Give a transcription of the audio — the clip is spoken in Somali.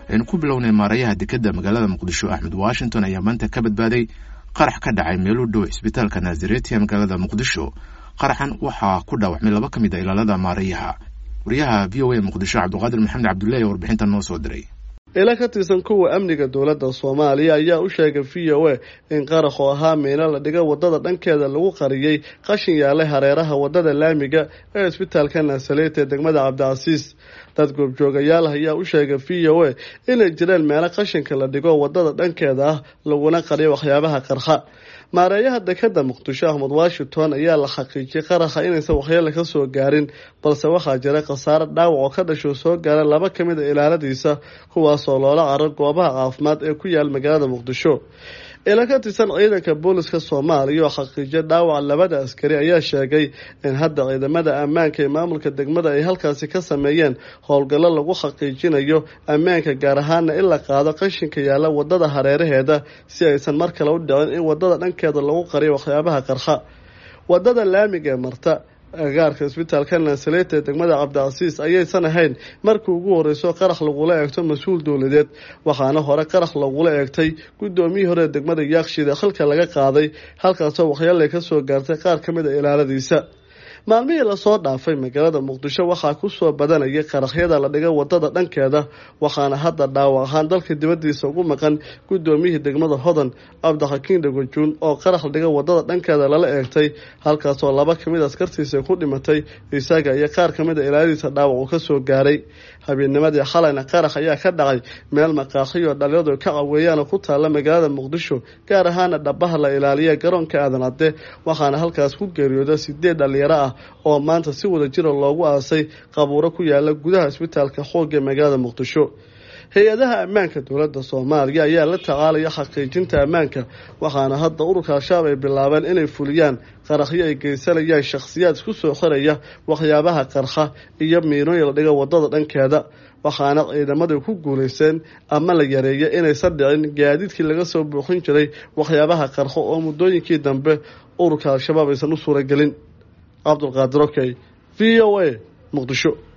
aynu ku bilownay maarayaha dekadda magaalada muqdisho axmed washington ayaa maanta ka badbaaday qarax ka dhacay meel u dhow cisbitaalka naazareti ee magaalada muqdisho qaraxan waxaa ku dhaawacmay laba ka mid a ilaalada maarayaha wariyaha v o a muqdisho cabdiqaadir maxamed cabdullahi ee warbixinta noo soo diray ila ka tirsan kuwa amniga dowladda soomaaliya ayaa u sheegay v o a in qarax oo ahaa miino la dhiga wadada dhankeeda lagu qariyey qashin yaalay hareeraha wadada laamiga ee isbitaalka naasaleet ee degmada cabdicasiis dad goobjoogayaal ayaa u sheegay v o a inay jireen meelo qashinka la dhigo wadada dhankeeda ah laguna qariyo waxyaabaha qarxa maareeyaha dekada muqdisho ahmed washington ayaa la xaqiijiyay qaraxa inaysan waxyeele ka soo gaarin balse waxaa jira khasaare dhaawac oo ka dhasho soo gaara laba ka mid a ilaaladiisa kuwaasoo loola caro goobaha caafimaad ee ku yaal magaalada muqdisho ila ka tirsan ciidanka booliska soomaaliya oo xaqiijiya dhaawaca labada askari ayaa sheegay in hadda ciidamada ammaanka ee maamulka degmada ay halkaasi ka sameeyeen howlgallo lagu xaqiijinayo ammaanka gaar ahaana in la qaado qashinka yaalla wadada hareeraheeda si aysan mar kale u dhicin in wadada dhankeeda lagu qariyo waxyaabaha qarxa wadada laamiga ee marta agaarka isbitaalka naasaleet ee degmada cabdicasiis ayaysan ahayn markii ugu horeyso qarax lagula eegto mas-uul dowladeed waxaana hore qarax lagula eegtay guddoomiyii hore ee degmada yaaqshid ee xilka laga qaaday halkaasoo waxyeelay ka soo gaartay qaar ka mid a ilaaladiisa maalmihii lasoo dhaafay magaalada muqdisho waxaa kusoo badanayay qaraxyada la dhiga wadada dhankeeda waxaana hadda dhaawac ahaan dalka dibadiisa ugu maqan guddoomiyihii degmada hodan cabdixakiin dhagojuun oo qarax la dhiga wadada dhankeeda lala eegtay halkaasoo laba kamid askartiisa ku dhimatay isaga iyo qaar kamid a ilaaladiisa dhaawac uu kasoo gaaray habeenimadii xalayna qarax ayaa ka dhacay meel maqaaxiyo dhalinyadu ka caweeyaan oo ku taalla magaalada muqdisho gaar ahaana dhabaha la ilaaliya garoonka aadan cadde waxaana halkaas ku geeriyooda sideed dhalinyaro ah oo maanta si wada jira loogu aasay qabuuro ku yaala gudaha isbitaalka xoog ee magaalada muqdisho hay-adaha ammaanka dowladda soomaaliya ayaa la tacaalaya xaqiijinta ammaanka waxaana hadda ururka al-shabaab ay bilaabeen inay fuliyaan qaraxyo ay geysanayaan shakhsiyaad isku soo xiraya waxyaabaha qarxa iyo miinooyin la dhiga wadada dhankeeda waxaana ciidamadu ku guulaysteen ama la yareeya inaysan dhicin gaadiidkii laga soo buuxin jiray waxyaabaha qarxo oo muddooyinkii dambe ururka al-shabaab aysan u suuragelin cabdulqaadir okey v o a muqdisho